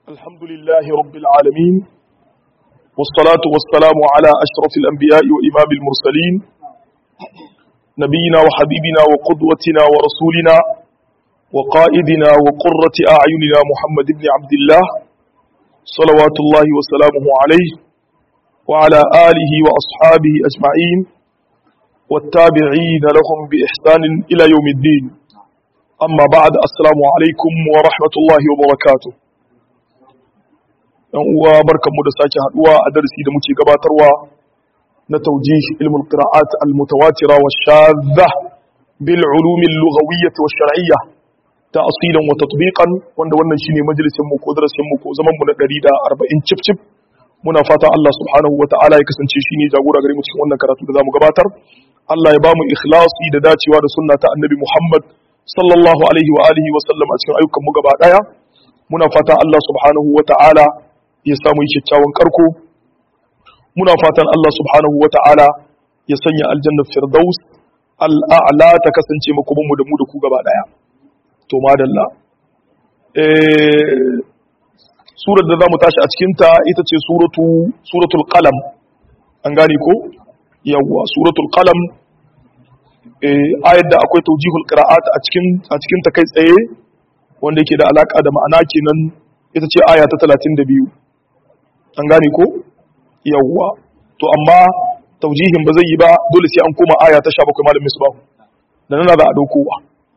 الحمد لله رب العالمين والصلاة والسلام على أشرف الأنبياء وإمام المرسلين نبينا وحبيبنا وقدوتنا ورسولنا وقائدنا وقرة أعيننا محمد بن عبد الله صلوات الله وسلامه عليه وعلى آله وأصحابه أجمعين والتابعين لهم بإحسان إلى يوم الدين أما بعد السلام عليكم ورحمة الله وبركاته ‘yan uwa barkanmu da sake haduwa a darasi da muke gabatarwa na taujih ilmul qira'at al mutawatira wa shadha bil ulum al lughawiyyah wa shar'iyyah ta'silan wa tatbiqan wanda wannan shine majalisin mu ko darasin mu ko zaman mu na 140 cif cif muna fata Allah subhanahu wa ta'ala ya kasance shine jagora gare mu cikin wannan karatu da zamu gabatar Allah ya bamu ikhlasi da dacewa da sunna ta annabi Muhammad sallallahu alaihi wa alihi wa sallam a cikin ayyukan mu gaba daya muna fata Allah subhanahu wa ta'ala ya samu kyakkyawan karko muna fatan Allah subhanahu wa ta'ala ya sanya aljannar firdaus al'a'la ta kasance makomanmu da mu da ku gaba daya to madalla eh surar da zamu tashi a cikin ta ita ce suratu suratul qalam an gane ko yawwa suratul qalam eh ayat da akwai tawjihul qira'at a cikin a cikin ta kai tsaye wanda yake da alaka da ma'ana kenan ita ce aya ta 32 an gane ko yawwa to amma taujihin ba zai yi ba dole sai an koma aya ta 17 malamin misbah da nan za a daukowa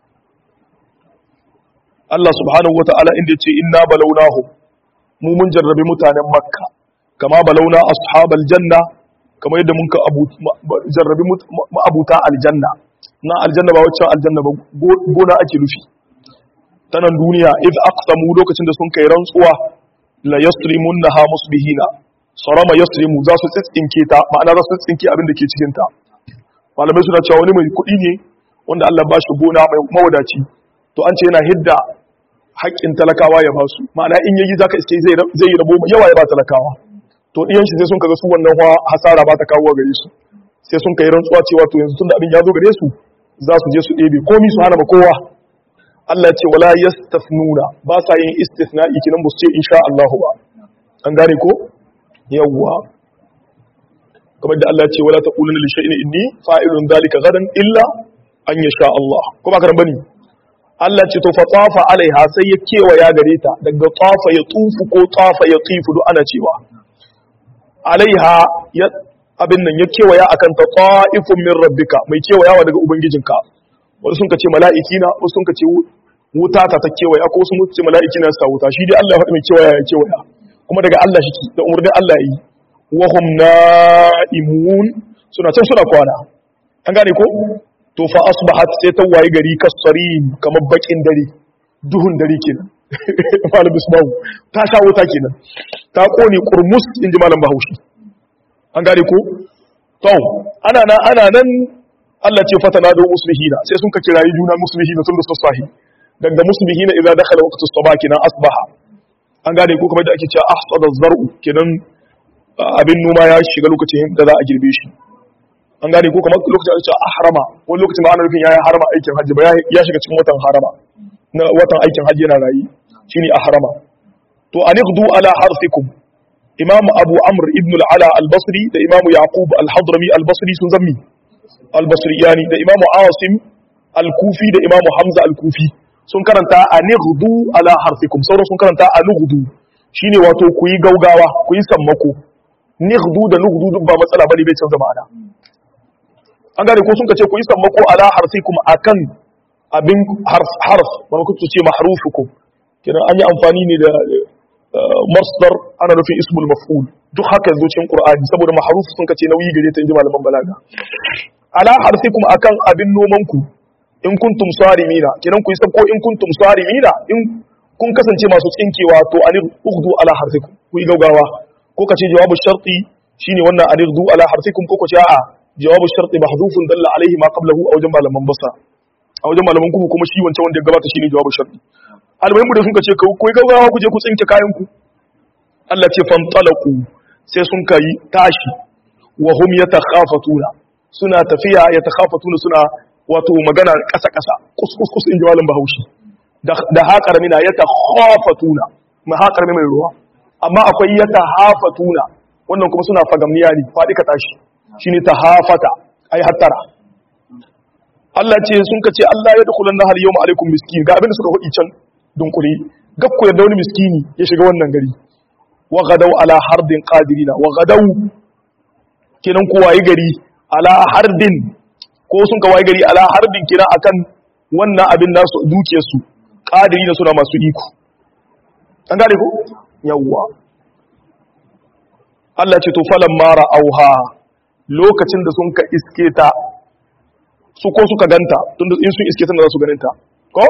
Allah subhanahu wata'ala inda yace inna balawnahum mu mun jarrabe mutanen makka kama balawna ashabal janna kamar yadda mun ka jarrabe ma'abuta aljanna na aljanna ba wacce aljanna ba gona ake nufi ta nan duniya iz aqsamu lokacin da sun kai rantsuwa la yasrimunha musbihina sarama yasrimu za su tsinke ta ma'ana za su tsinke abin da ke cikin ta malamai suna cewa wani mai kuɗi ne wanda Allah ba shi gona mai mawadaci to an ce yana hidda haƙƙin talakawa ya ba su ma'ana in yayi zaka iske zai zai yi rabo yawa ya ba talakawa to diyan shi sai sun kaga su wannan hasara ba ta kawo gare su sai sun kai rantsuwa cewa to yanzu tunda abin ya zo gare su za su je su ɗebe komi su hana ma kowa Allah ce wala yastafnuna ba sa yin istithna'i kinan ba su ce insha Allah ba an gane ko yawwa kamar da Allah ce wala taquluna li shay'in inni fa'ilun dhalika gadan illa an yasha Allah ko ba karan bane Allah ce to fa tafa alaiha sai ya kewaya gare ta daga tafa ya tufu ko tafa ya tifu duk ana cewa alaiha ya abin nan ya kewaya akan ta ta'ifun min rabbika mai kewayawa daga ubangijinka wasu sun ce mala'iki na wasu sun ce wuta ta ta kewaya ko sun ce mala'iki na sa wuta shi dai Allah ya mai kewaya ya kewaya kuma daga Allah shi da umarnin Allah yi wa hum na'imun suna can suna kwana an gane ko to fa asbahat sai ta wayi gari kasarin kamar bakin dare duhun dare kenan malam bismahu ta sha wuta kenan ta kone kurmus inji malam bahaushe an gane ko to ana nan ana nan Allah ce fatana da muslihina sai sun ka kirayi juna muslihina tun da sassahi daga muslihina idan dakhala waqtu sabah kenan asbaha an gane ko kamar da ake cewa ahsada zar'u kenan abin noma ya shiga lokacin da za a girbe shi an gane ko kamar lokacin da ake cewa ahrama wani lokacin ba ana nufin yayi harama aikin hajji ba ya shiga cikin watan harama na watan aikin hajji yana rayi shine ahrama to anighdu ala harfikum imam abu amr ibn al-ala al-basri da imam yaqub al-hadrami al-basri sun zammi al-basriyani da imamu asim al-kufi da imamu hamza al-kufi sun karanta a nighdu ala harfikum sauran sun karanta a nughdu shine wato ku yi gaugawa ku yi sammako nighdu da nughdu duk ba matsala bane bai canza ma'ana an gane ko sun kace ku yi sammako ala harfikum akan abin harf harf wani kuka ce mahrufukum kenan an yi amfani ne da masdar ana nufin ismul maf'ul duk haka zo cikin qur'ani saboda mahruf sun kace nauyi gare ta inji malaman balaga ala harfikum akan abin noman ku in kuntum sarimina kenan ku yi sabko in kuntum sarimina in kun kasance masu tsinkewa to anir ughdu ala harfikum ku yi gaugawa ko kace jawabu sharti shine wannan anir du ala harfikum ko kace a'a jawabu sharti mahdhufun dalla alaihi ma qablahu a wajen malaman basa a wajen malaman ku kuma shi wancan wanda ya gabata shine jawabu sharti almuhimu da sun kace ku yi gaugawa ku je ku tsinke kayan ku Allah ce fantalaqu sai sun kai tashi wa hum yatakhafatuna suna tafiya yatakhafatuna suna wato magana ƙasa ƙasa kus kus kus in ji malam Bahaushe da haƙar mina yatakhafatuna mai haƙar mai ruwa amma akwai ya tahafatuna wannan kuma suna fagamniya ne faɗi ka tashi shine tahafata ai hattara Allah ce sun ka ce Allah ya dukhulan nahar yawma alaikum miskin ga abin da suka hudi can dunkuri gakku yadda wani miskini ya shiga wannan gari wa gadaw ala hardin qadirina wa gadaw kenan ko wayi gari ala hardin ko sun ka wayi gari ala hardin kenan akan wannan abin nasu duke su qadirina suna masu iko an gane ko yawwa Allah ce to falan mara auha lokacin da sun ka iske ta su ko suka ganta tunda in sun iske ta za su ganinta ko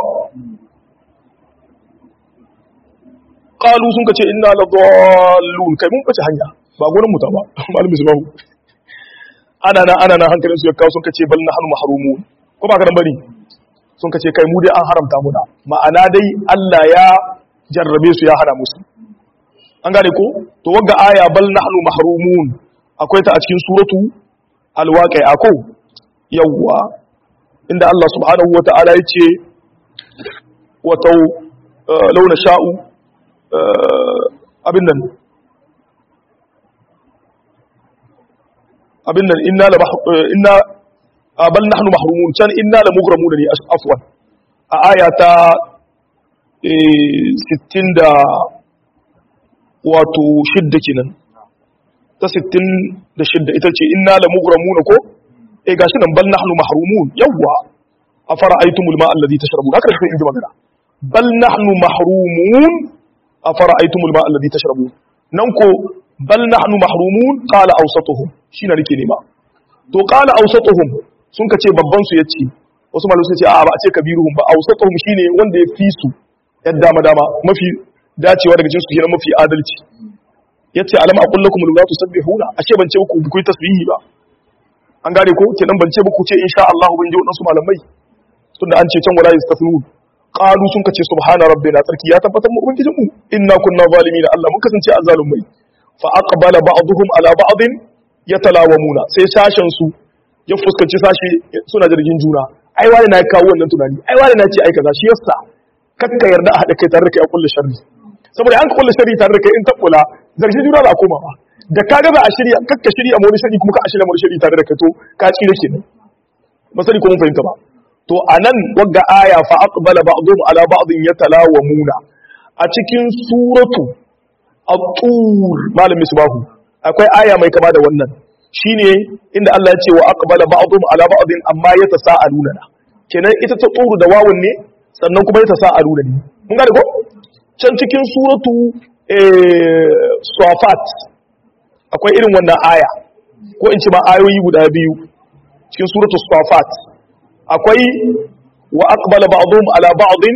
qalu sun ka ce inna la dallun kai mun bace hanya ba gurin mu ta ba malami su bahu ana nan ana nan hankalin su ya kawo sun ka ce bal nahnu mahrumun ko ba ka dan bari sun ka ce kai mu dai an haramta mu da ma'ana dai Allah ya jarrabe su ya hana musu an gane ko to wagga aya bal nahnu mahrumun akwai ta a cikin suratu al-waqi'a ko yawwa inda Allah subhanahu wata'ala yace wato launa sha'u abin nan abin nan inna la inna bal nahnu mahrumun can inna la mughramun ne afwan a aya ta 60 da wato shidda kenan ta 66 ita ce inna la mughramun ko eh gashi nan bal nahnu mahrumun yawwa afara'aytumul ma'a alladhi tashrabun haka sai in ji magana bal nahnu mahrumun afara'aytumul ma'a alladhi tashrabun nan ko bal nahnu mahrumun qala awsatuhum shine nake nema to qala awsatuhum sun kace babban su yace wasu malamai sun ce a ba a ce kabiruhum ba awsatuhum shine wanda ya fi su yadda madama mafi dacewa daga jinsu kenan mafi adalci yace alam aqul lakum la tusabbihuna ashe ban ce ku ku yi tasbihi ba an gane ko kenan ban ce ba ku ce insha Allah ban ji wadansu malamai tunda an ce can wala yastafnun qalu sun kace subhana rabbina tsarki ya tabbatar mu ubangijin mu inna kunna zalimin Allah mun kasance azzalumai fa aqbala ba'dhum ala ba'din yatalawamuna sai sashen su ya fuskanci sashi suna jirgin juna ai wani na kawo wannan tunani ai wani na ce ai kaza shi yasa kakka yarda a haɗa kai tare da kai a kulle sharri saboda an ka kulle sharri tare da kai in tabbula zargi juna ba koma ba da kaga ba a shirya kakka shirya mu wani shari kuma ka a shirya mu wani shari tare da kai to ka tsire kenan ba sani ko mun fahimta ba to anan wagga aya fa aqbala ba'dhum ala ba'dhin yatalawamuna a cikin suratu at-tur malam misbahu akwai aya mai kama da wannan shine inda Allah ya ce wa aqbala ba'dhum ala ba'dhin amma yatasaaluna kenan ita ta tsuru da wawun ne sannan kuma yatasaaluna ne mun gane ko can cikin suratu safat akwai irin wannan aya ko in ci ma ayoyi guda biyu cikin suratu safat akwai wa aqbala ba'dhum ala ba'dhin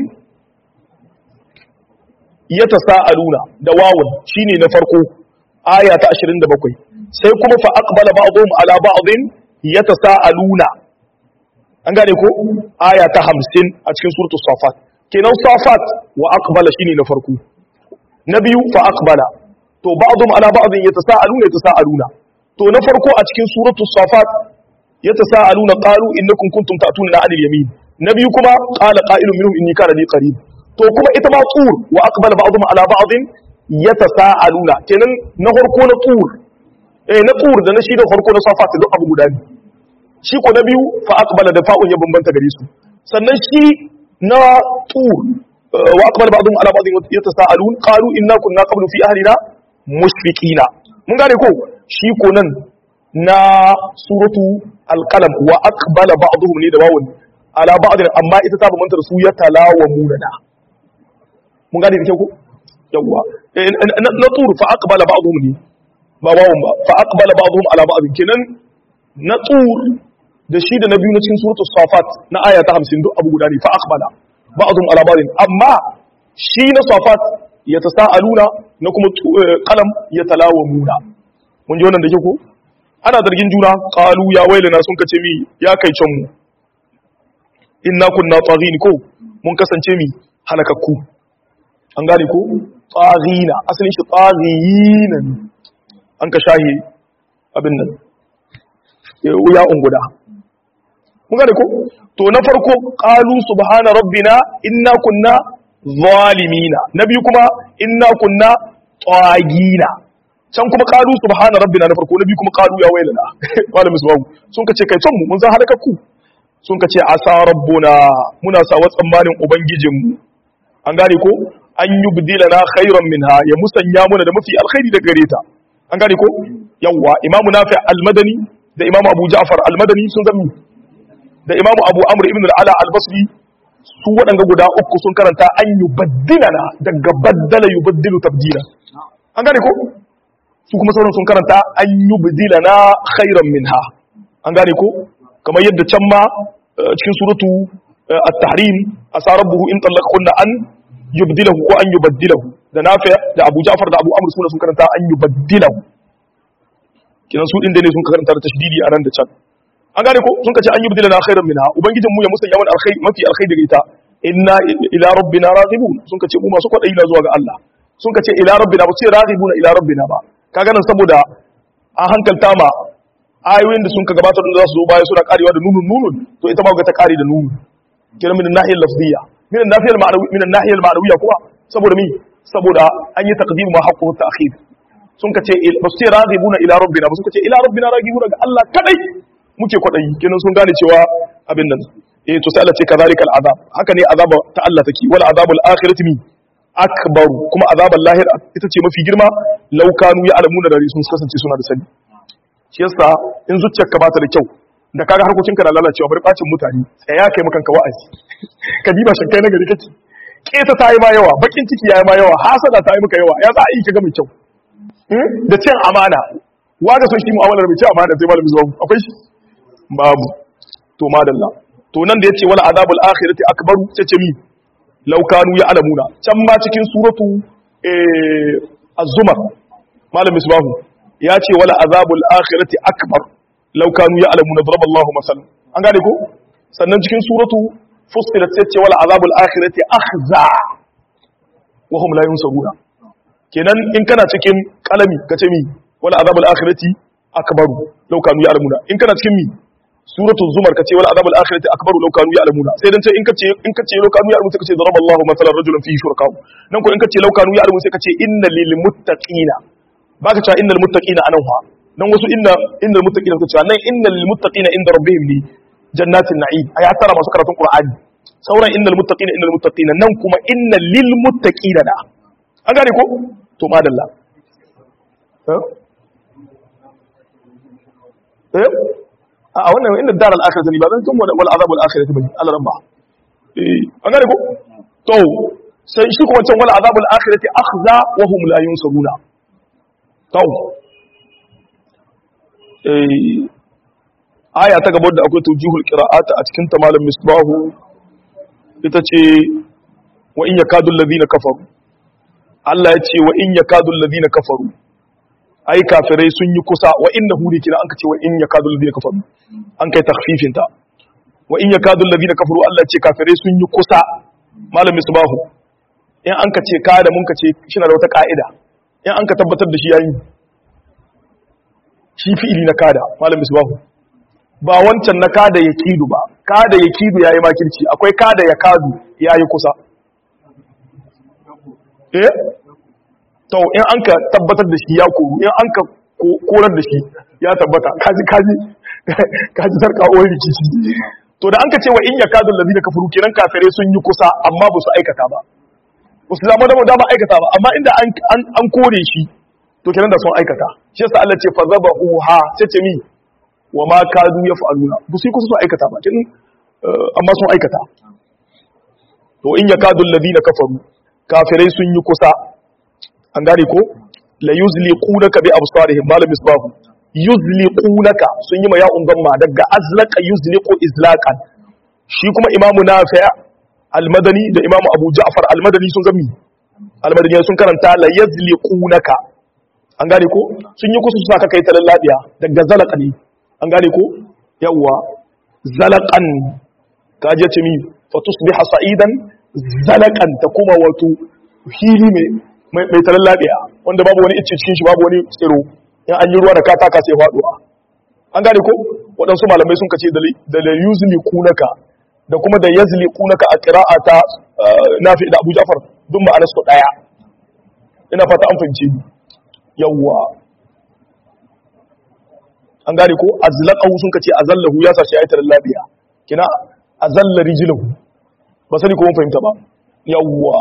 yatasaaluna da wawun shine na farko aya ta 27 sai kuma fa aqbala ba'dhum ala ba'dhin yatasaaluna an gane ko aya ta 50 a cikin suratu safat kenan safat wa aqbala shine na farko na biyu fa aqbala to ba'dhum ala ba'dhin yatasaaluna yatasaaluna to na farko a cikin suratu safat yatasaaluna qalu innakum kuntum ta'tuna 'anil yamin na biyu kuma qala qa'ilun minhum inni kana li qarib to kuma ita ma tur wa aqbala ba'dhum ala ba'dhin yatasaaluna kenan na farko na tur eh na tur da na shi da farko na safat duk abu guda ne shi ko na biyu fa aqbala da fa'un ya bambanta gare su sannan shi na tur wa aqbala ba'dhum ala ba'dhin yatasaalun qalu inna kunna qablu fi ahlina mushfiqina mun gane ko shi ko nan na suratu alqalam wa aqbala ba'dhum ne da wawun ala ba'dhin amma ita ta bambanta da su ya talawamuna da mun gane da kyau ko yawwa na tur fa aqbala ba'dhum ne ba wawun ba fa aqbala ba'dhum ala ba'dhin kenan na tur da shi da na biyu na cikin suratu safat na aya ta 50 duk abu guda ne fa aqbala ba'dhum ala ba'dhin amma shi na safat ya tasaaluna na kuma qalam ya talawamuna mun ji wannan da ke ko ana zargin juna qalu ya wailana sun kace mi ya kai can mu inna kunna taghin ko mun kasance mi halakakku an gane ko taghina asalin shi taghina an ka shahi abin nan ya unguda mun gane ko to na farko qalu subhana rabbina inna kunna zalimina na biyu kuma inna kunna tagina can kuma qalu subhana rabbina na farko na biyu kuma qalu ya wailana wala misbahu sun kace kai son mu mun san halakakku sun kace asa rabbuna muna sawa tsammanin ubangijinmu an gane ko an yubdilana khairan minha ya musanya muna da mafi alkhairi da gare ta an gane ko yawa imamu nafi al-madani da imamu abu ja'far al-madani sun zami da imamu abu amr ibn al-ala al-basri su waɗanga guda uku sun karanta an yubaddilana daga baddala yubaddilu tabdila an gane ko su kuma sauran sun karanta an yubdilana khairan minha an gane ko kamar yadda can ma cikin suratu at-tahrim asa rabbuhu in talaqkunna an yubdilahu ko an yubaddilahu da nafi da abu ja'far da abu amr suna sun karanta an yubaddilahu kinan su din da ne sun karanta da tashdidi a ran da can an gane ko sun kace an yubdilana khairan minha ubangijin mu ya musanya mana alkhairi mafi alkhairi daga ita inna ila rabbina raghibun sun kace mu masu kwadayi na zuwa ga Allah sun kace ila rabbina ba sai raghibuna ila rabbina ba kaga nan saboda an hankalta ma ayoyin da sun ka gabatar da za su zo baya suna karewa da nunun nunun to ita ma ga ta kare da nunun kira min nahiyar lafziyya min nahiyar ma'anawi min nahiyar ma'anawiyya kuma saboda mi saboda an yi taqdim ma haqqu ta'khir sun kace ba su ce raghibuna ila rabbina ba sun kace ila rabbina raghibuna ga Allah kadai muke kwadayi kenan sun gane cewa abin nan eh to sai Allah ce kazalika al'azab haka ne azaba ta Allah take wal azabul akhirati mi akbar kuma azabul lahir ita ce mafi girma law kanu ya'lamuna da sun kasance suna da sani shi yasa in zuciyarka ba ta da kyau da kaga harkokinka na lalacewa bari bacin mutane tsaya kai makan ka wa'azi ka diba shan kai na gari kake kesa ta yi ma yawa bakin ciki ya yi ma yawa hasada ta yi maka yawa ya za a yi ka ga mai kyau da cin amana waga son shi mu'amalar mai cin amana sai malamin zuwa akwai shi babu to madalla to nan da yace wala azabul akhirati akbaru ce mi law kanu ya'lamuna can ma cikin suratu eh az-zumar malamin subhanahu ya ce wala azabul akhirati akbar law kanu ya'lamuna daraballahu masalan an gane ko sannan cikin suratu fussilat sai ce wala azabul akhirati akhza wa hum la yunsaruna kenan in kana cikin kalami kace mi wala azabul akhirati akbaru law kanu ya'lamuna in kana cikin mi suratul zumar kace wala azabul akhirati akbaru law kanu ya'lamuna sai dan ce in kace in kace law kanu ya'lamuna sai kace daraballahu masalan rajulan fihi shuraka nan ko in kace law kanu ya'lamuna sai kace inna lil muttaqina baka cewa innal muttaqina anan ha nan wasu inna innal muttaqina suka cewa nan innal lil muttaqina inda rabbihim li jannatin na'im aya tara masu karatun qur'ani sauran innal muttaqina innal muttaqina nan kuma innal lil muttaqina da an gane ko to madalla eh a wannan inda daral akhirati ne ba zan tun wal azabul akhirati bane Allah rabba eh an gane ko to sai shi kuma can wal azabul akhirati akhza wa hum la yunsaruna to eh aya ta gaba da akwai tujihul qira'at a cikin ta malam misbahu ita ce wa in yakadu alladhina kafaru Allah ya ce wa in yakadu alladhina kafaru ai kafirai sun yi kusa wa innahu ne kina an ka ce wa in yakadu alladhina kafaru an kai takhfifin ta wa in yakadu alladhina kafaru Allah ya ce kafirai sun yi kusa malam misbahu in an ka ce ka da mun ka ce shi na da wata ka'ida in an ka tabbatar da shi yayi shi fi'ili na kada malam misbahu ba wancan na kada ya kidu ba kada ya kidu yayi makirci akwai kada ya kadu yayi kusa eh to in an ka tabbatar da shi ya koru in an ka korar da shi ya tabbata kaji kaji kaji sarka wani rikici to da an ka ce wa in ya kadu ladina kafaru kenan kafare sun yi kusa amma ba su aikata ba ba su zama da dama aikata ba amma inda an kore shi to kenan da sun aikata shi yasa Allah ce fa zabahu ha sai ce mi wa ma kadu yaf'aluna bu sai kusa sun aikata ba kin amma sun aikata to in yakadu alladhina kafaru kafirai sun yi kusa an gane ko la yuzliqunaka bi absarihim malam misbahu yuzliqunaka sun yi ma ya'un gamma daga azlaqa yuzliqu izlaqan shi kuma imamu nafi' al-madani da imamu abu ja'far al-madani sun gami al-madani sun karanta la yazliqunaka an gane ko sun yi kusa su saka kai talan labiya daga zalaqa ne an gane ko yawwa zalaqan ka je ce mi fa tusbiha sa'idan zalaqan ta kuma wato hili mai mai talan labiya wanda babu wani icce cikin shi babu wani tsiro in an yi ruwa da kataka sai faduwa an gane ko waɗansu malamai sun kace da la yuzli kunaka da kuma da yazli kunaka a qira'ata nafi da Abu Ja'far duk ma'anar su daya ina fata an fahimce ni yawwa an gane ko azlaqahu sun kace azallahu ya sashi ayatul labiya kina azalla rijluhu ba sani ko mun fahimta ba yawwa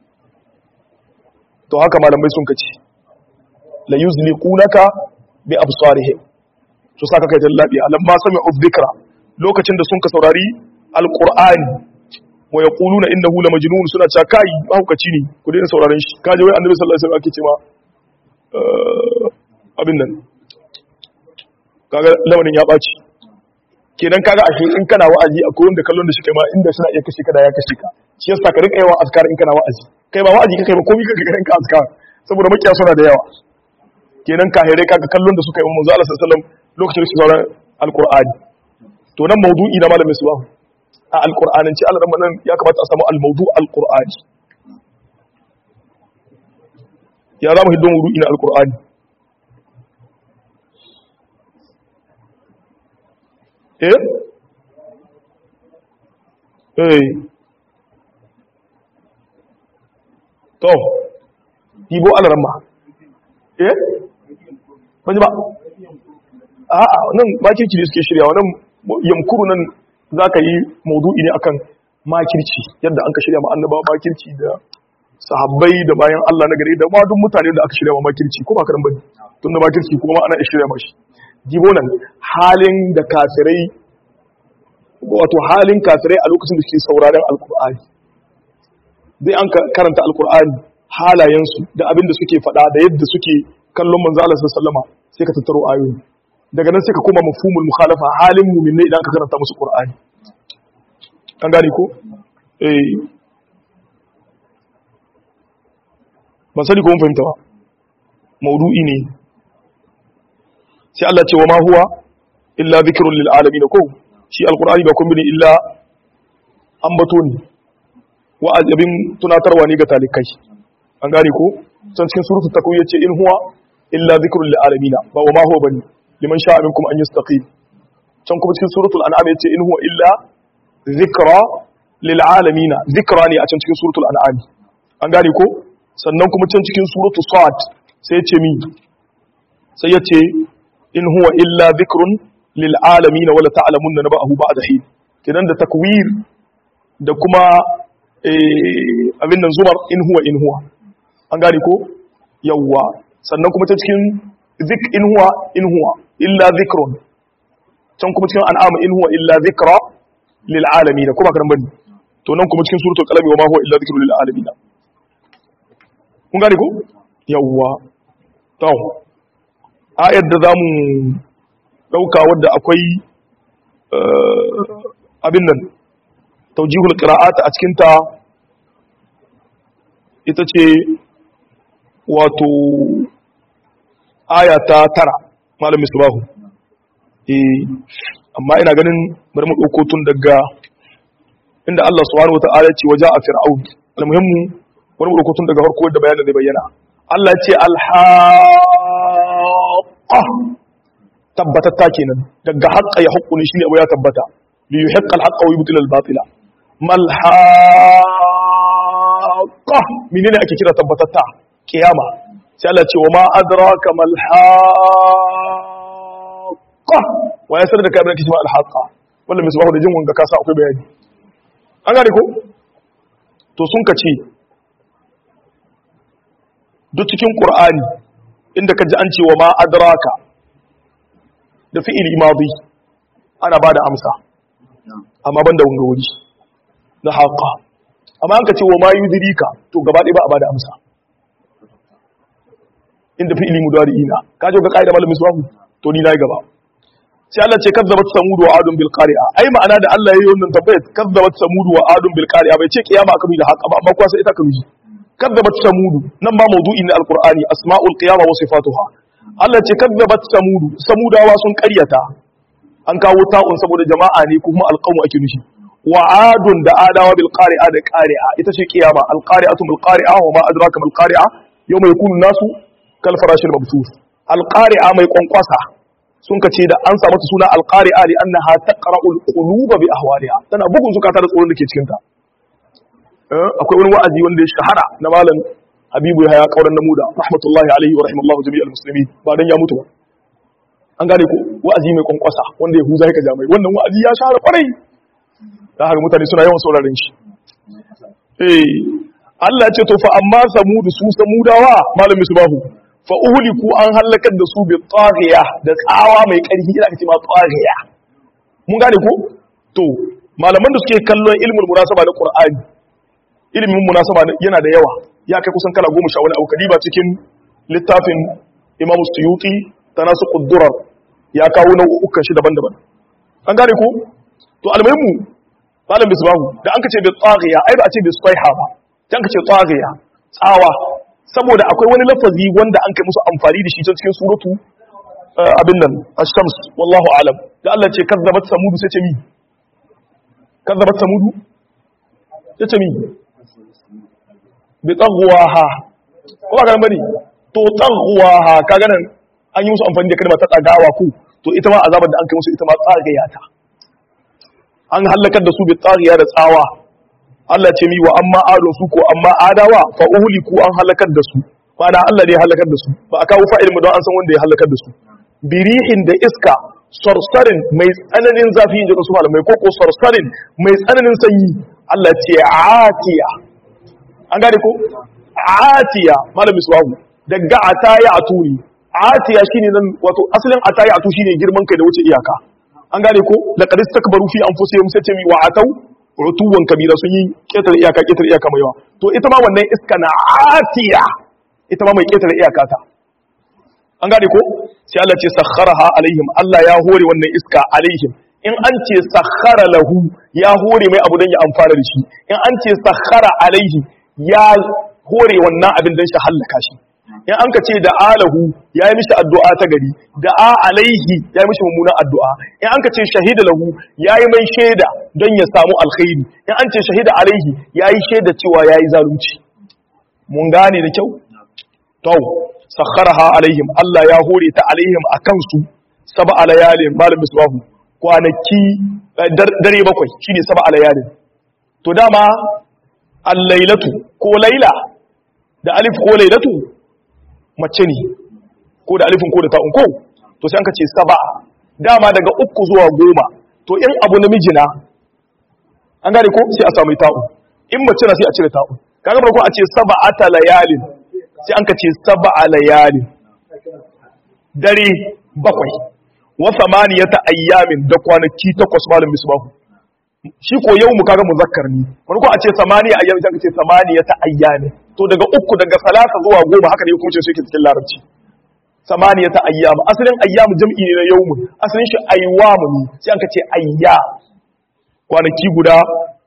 to haka malamai sun kace la yuzliqunaka bi absarihim to saka kai labiya lamma sami'u dhikra lokacin da sun ka saurari alqur'ani wa yaquluna innahu la majnun suna cewa kai mahaukaci ne ku daina sauraron shi kaje wai annabi sallallahu alaihi wasallam ake cewa abin nan kaga lamarin ya ɓaci kenan kaga ashe in kana wa'azi akwai wanda kallon da shi kai ma inda suna iya kashe ka da ya kashe ka shi yasa ka rika yawan askar in kana wa'azi kai ba wa'azi kai ba komai kake ganin ka askar saboda makiya suna da yawa kenan kahirai kaga kallon da suka yi manzo Allah sallallahu alaihi wasallam lokacin da su sauran alqur'ani to nan maudu'i na malamin subahu a alqur'ananci Allah nan ya kamata a samu al-mawdu' al-qur'ani ya zama hiddon maudu'i na alqur'ani eh eh to ibo alarma eh ban ba a'a nan makirci ne suke shirya wannan yamkuru nan zaka yi maudu'i ne akan makirci yadda an ka shirya ma annaba makirci da sahabbai da bayan Allah na gari da ma duk mutane da aka shirya ma makirci ko ba karan bane tunda makirci kuma ana shirya mashi jibo nan halin da kafirai wato halin kafirai a lokacin da suke sauraren alkur'ani zai an karanta alkur'ani halayensu da abin da suke faɗa da yadda suke kallon manzo Allah sallama sai ka tattaro ayoyi daga nan sai ka koma mafhumul mukhalafa halin mu'minai idan ka karanta musu qur'ani an gane ko eh ban sani ko mun fahimta ba maudu'i ne sai Allah ce wa ma huwa illa dhikrun lil alamin ko shi alqur'ani ba kun bane illa ambato ne wa'azabin tunatarwa ne ga talikai an gane ko can cikin suratul takwir yace in huwa illa dhikrun lil alamin ba wa ma huwa bane liman sha'a minkum an yastaqim can kuma cikin suratul an'am yace in huwa illa dhikra lil alamin dhikra ne a can cikin suratul an'am an gane ko sannan kuma can cikin suratul sad sai yace mi sai yace in huwa illa dhikrun lil alamin wala ta'lamunna nabahu ba'da hin kidan da takwir da kuma abin nan zumar in huwa in huwa an gane ko yawwa sannan kuma ta cikin zik in huwa in huwa illa dhikrun can kuma cikin an'am in huwa illa dhikra lil alamin kuma kan bane to nan kuma cikin suratul qalam wa ma huwa illa dhikrun lil alamin kun gane ko yawwa to ayar da za mu ɗauka wadda akwai abin nan taujihul ƙira'ata a cikinta ita ce wato aya ta tara malam misbahu eh amma ina ganin bari mu ɗauko tun daga inda Allah subhanahu wata'ala ce waje a fir'aun almuhimmu bari mu ɗauko tun daga farko da bayanin zai bayyana Allah ce alhaqa tabbatatta kenan daga haqqa ya haqqu ne shine abu ya tabbata li yuhiqqa alhaqqa wa yubtila albatila mal haqa menene ake kira tabbatatta kiyama sai Allah ce wa ma adraka mal haqa wa ya sanar da kai abin da kike ma alhaqa wannan misbahu da jin wanga ka sa akwai bayani an gane ko to sun ka ce duk cikin qur'ani inda ka ji an ce wa ma adraka da fi'ili madi ana bada amsa amma ban da wanga wuri na haqa amma an ka ce wa ma yudrika to gaba ɗaya ba a bada amsa inda fi'ili mudari'ina ka je ga kaida malamin suwahu to ni nayi gaba sai Allah ce kazzabat samud wa adun bil qari'a ai ma'ana da Allah yayi wannan tabbayat kazzabat samud wa adun bil qari'a bai ce kiyama aka bi da haqa ba amma kuwa sai ita ka miji kazzabat samud nan ba mawdu'i ne alqur'ani asma'ul qiyama wa sifatuha Allah ce kazzabat samud samudawa sun ƙaryata an kawo ta'un saboda jama'a ne kuma alqawmu ake nufi wa adun da adawa bil qari'a da qari'a ita ce kiyama al qari'atu bil qari'a wa ma adraka bil qari'a yawma yakunu nasu kal farashil mabthus al qari'a mai kwankwasa sun ka ce da an samu ta suna alƙari'a li annaha taqra'ul quluba bi ahwaliha tana bugun zukata da tsoron da ke cikin ta akwai wani wa'azi wanda ya shahara na malam habibu ya haya kauran namuda rahmatullahi alaihi wa rahimallahu jami'al muslimin ba dan ya mutu ba an gane ko wa'azi mai kwankwasa wanda ya huza ya kaja mai wannan wa'azi ya share kwarai da haka mutane suna yawan sauraron shi eh Allah ce to fa amma samudu su samudawa malam misbahu fa uhliku an halakar da su bi taghiya da tsawa mai karfi ina kace ma taghiya mun gane ko to malaman da suke kallon ilmul munasaba na qur'ani ilmin munasaba yana da yawa ya kai kusan kala goma sha wani abu kadiba cikin littafin imam suyuti tanasu quddurar ya kawo nau'ukan shi daban-daban an gane ko to almuhimmu malam bisbahu da an kace bi taghiya ai ba a ce bi swaiha ba dan kace taghiya tsawa saboda akwai wani lafazi wanda an kai musu amfani da shi ta cikin suratu abin nan ash-shams wallahu alam da Allah ce kazzabat samudu sai ce mi kazzabat samudu sai ce mi bi tagwaha ko ba ga bane to tagwaha kaga nan an yi musu amfani da kalmar ta tsagawa ku to ita ma azabar da an kai musu ita ma tsagaya ta an halakar da su bi tsagiya da tsawa Allah ce mi wa amma ado su ko amma adawa fa uhliku an halakar da su ma'ana Allah ne ya halakar da su ba a kawo fa'il mu don an san wanda ya halakar da su birihin da iska sarsarin mai tsananin zafi in ji su malamai ko ko sarsarin mai tsananin sanyi Allah ce atiya an gane ko atiya malam miswahu daga ataya aturi atiya shine nan wato asalin ataya atu shine girman kai da wuce iyaka an gane ko laqad istakbaru fi anfusihim sai ce mi wa atau utuwan kabira sun yi ketare iyaka ketare iyaka mai yawa to ita ma wannan iska na atiya ita ma mai ketare iyaka ta an gane ko sai Allah ce sakharaha alaihim Allah ya hore wannan iska alaihim in an ce sakhara lahu ya hore mai abu dan ya amfana da shi in an ce sakhara alaihi ya hore wannan abin dan shi hallaka shi in an ka ce da alahu ya yi mishi addu'a ta gari da a alaihi ya yi mishi mummunan addu'a in an ka ce shahida lahu ya yi mai shaida don ya samu alkhairi in an ce shahida alaihi ya yi shaida cewa ya yi zalunci mun gane da kyau to sakharaha alaihim Allah ya hore ta alaihim a kansu saba alayalin malam misbahu kwanaki dare bakwai shine saba alayalin to dama al-lailatu ko laila da alif ko lailatu mace ne ko da alifin ko da ta'un ko to sai an ka ce saba dama daga uku zuwa goma to in abu namiji na an gane ko sai a samu ta'un in mace na sai a cire ta'un kaga farko a ce saba ata layalin sai an ka ce saba layalin dare bakwai wa samaniyata ayyamin da kwanaki takwas malam misbahu shi ko yau mu kaga muzakkar ne farko a ce samaniya ayyamin sai ka ce samaniyata ayyamin to daga uku daga salasa zuwa goma haka ne hukuncin su yake cikin larabci samaniyata ayyam asalin ayyam jam'i ne na yawmun asalin shi ayyamu ne sai an ka ce ayya kwanaki guda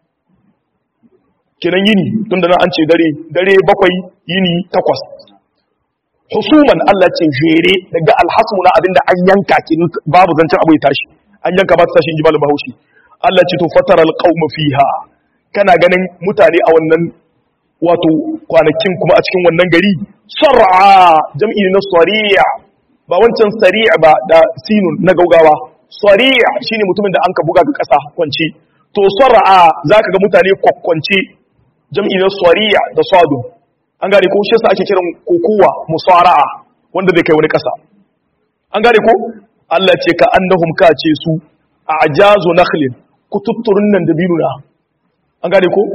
kenan yini tun da nan an ce dare dare bakwai yini takwas husuman Allah ce jere daga alhasmu na abinda an yanka kin babu zancen abu ya tashi an yanka ba ta tashi in ji malam bahaushe Allah ce to fatara alqauma fiha kana ganin mutane a wannan wato kwanakin kuma a cikin wannan gari sar'a jam'i na sari'a ba wancan sari'a ba da sinun na gaugawa sari'a shine mutumin da an ka buga ga ƙasa kwance to sar'a zaka ga mutane kwakwance jam'i na sari'a da sadu an gane ko shi yasa ake kiran kokowa musara'a wanda zai kai wani ƙasa an gane ko Allah ce ka annahum ka ce su a ajazu nakhlin kututturun nan da binuna an gane ko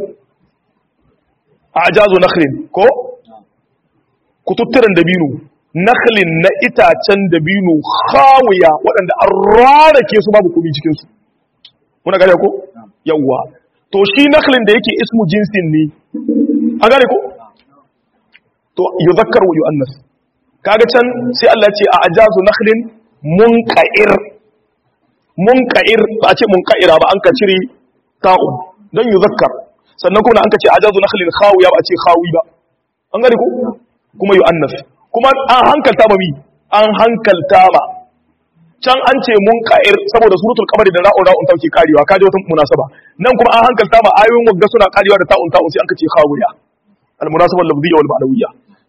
ajazu nakhlin ko kututturen dabino nakhlin na itacen dabino khawiya waɗanda an rarake su babu komai cikin su muna gane ko yawa to shi nakhlin da yake ismu jinsin ne an gane ko to yuzakkar wa yu'annas kaga can sai Allah ya ce a ajazu nakhlin munqa'ir munqa'ir ba a ce munqa'ira ba an ka cire ta'un don yuzakkar sannan kuma an ka ce ajazu nakhlin khawiya ba a ce khawi ba an gane ko kuma yu'annas kuma an hankalta ba mi an hankalta ba can an ce munqa'ir saboda suratul qamari da ra'un ra'un tauke karewa kaje wata munasaba nan kuma an hankalta ba ayoyin wagga suna karewa da ta'un ta'un sai an ka ce khawiya al munasaba al-lafziyya wal ma'nawiyya